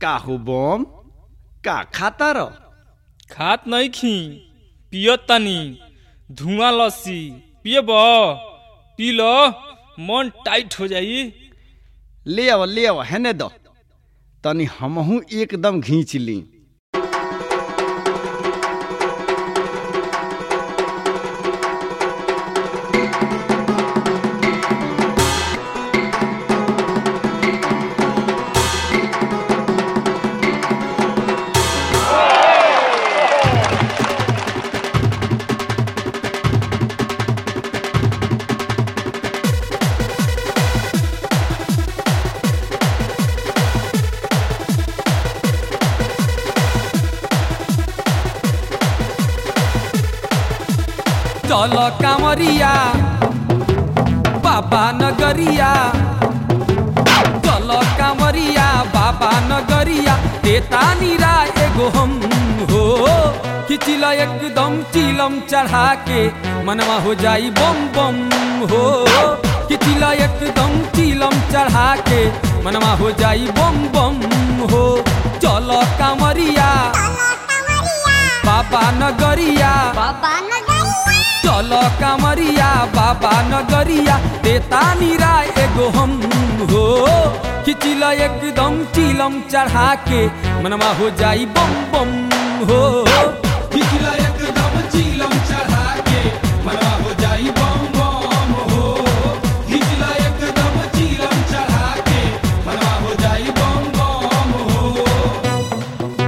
काहू बम का खाता र खात नहीं खी पियत तनी धुआं लस्सी पियब पी लो मन टाइट हो जाई ले आव ले आव हेने द तनी हमहू एकदम घींच ली चल कांवरिया बाबा नगरिया चल कांवरिया बाबा नगरिया देता नीरा एगो हम हो खिचिल एकदम चिलम चढ़ा के मनवा हो जाई बम बम हो खिचिल एकदम चिलम चढ़ा के मनवा हो जाई बम बम हो चल कांवरिया बाबा नगरिया चल कामरिया बाबा नगरिया देता नीरा एगो हम हो खिचिल एकदम चिलम चढ़ा के मनवा हो जाई बम बम हो खिचिल एकदम चिलम चढ़ा के मनवा हो जाई बम बम हो खिचिल एकदम चिलम चढ़ा के मनवा हो जाई बम बम हो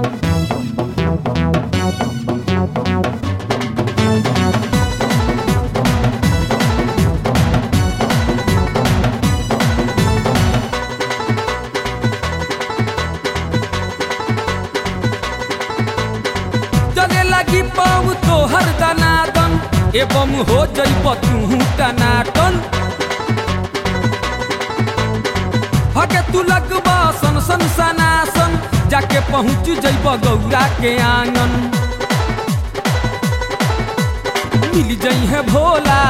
चले लगी पाऊ तो हर दनादन एवं हो जइब तू टनाटन हके तू लगबा सन सन सनासन जाके पहुँच जइब गौरा के आंगन मिल जई है भोला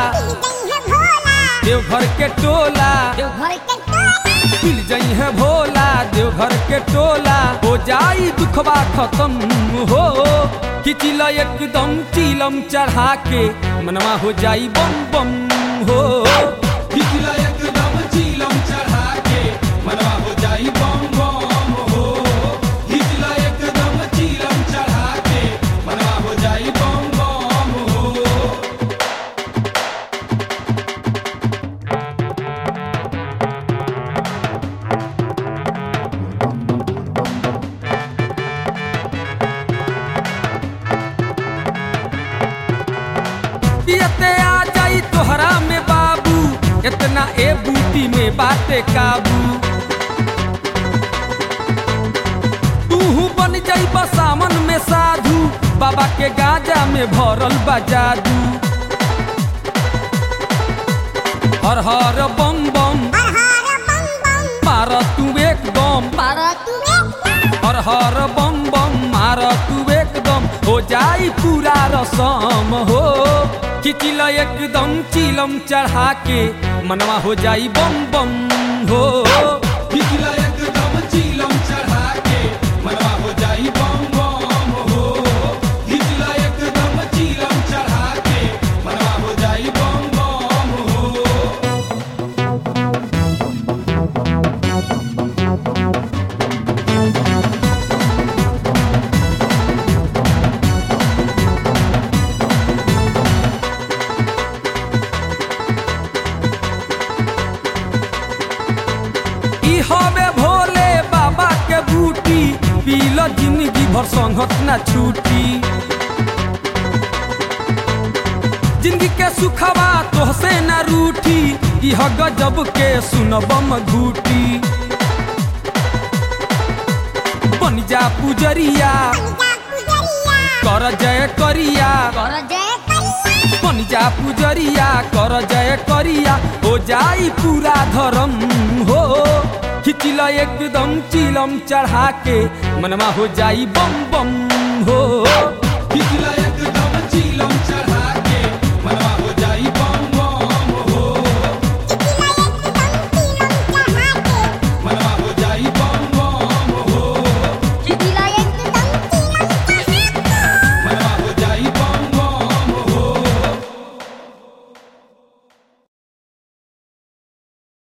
देवघर के टोला मिल जई है भोला देवघर के टोला हो जाई दुखबा खत्म हो खिचिल एकदम चिलम चढ़ा के मनवा हो जाई बम बम हो खिचिल एकदम चिलम चढ़ा के मनवा हो जाई बम बम हो खिचिल एकदम चिलम चढ़ा के मनवा हो जाई बम बम हो पियते आ जाई तोहरा में बाबू इतना ए बूटी में बाटे काबू तूहू बन जाई सामन में साधु बाबा के गाजा में भरल बा जादू हर हर बम बम मार तू एकदम हर हर बम बम मार तू एकदम हो जाई पूरा रसम हो खिचिल एकदम चिलम चढ़ा के मनवा हो जाई बम बम हो खिचिल एकदम चिलम चढ़ा के मनवा हो जाई बम बम हो खिचिल एकदम चिलम चढ़ा के मनवा हो जाई बम बम हो ई हवे भोले बाबा के बूटी पील जिंदगी भर संगत ना छूटी जिंदगी के सुखवा तोहसे ना रूठी इह गजब के सुनबम घूटी बन जा पुजरिया कर जय करिया बन जा पुजरिया कर जय करिया हो जाई पूरा धर्म हो खिचिल एकदम चिलम चढ़ा के मनवा हो जाई बम बम हो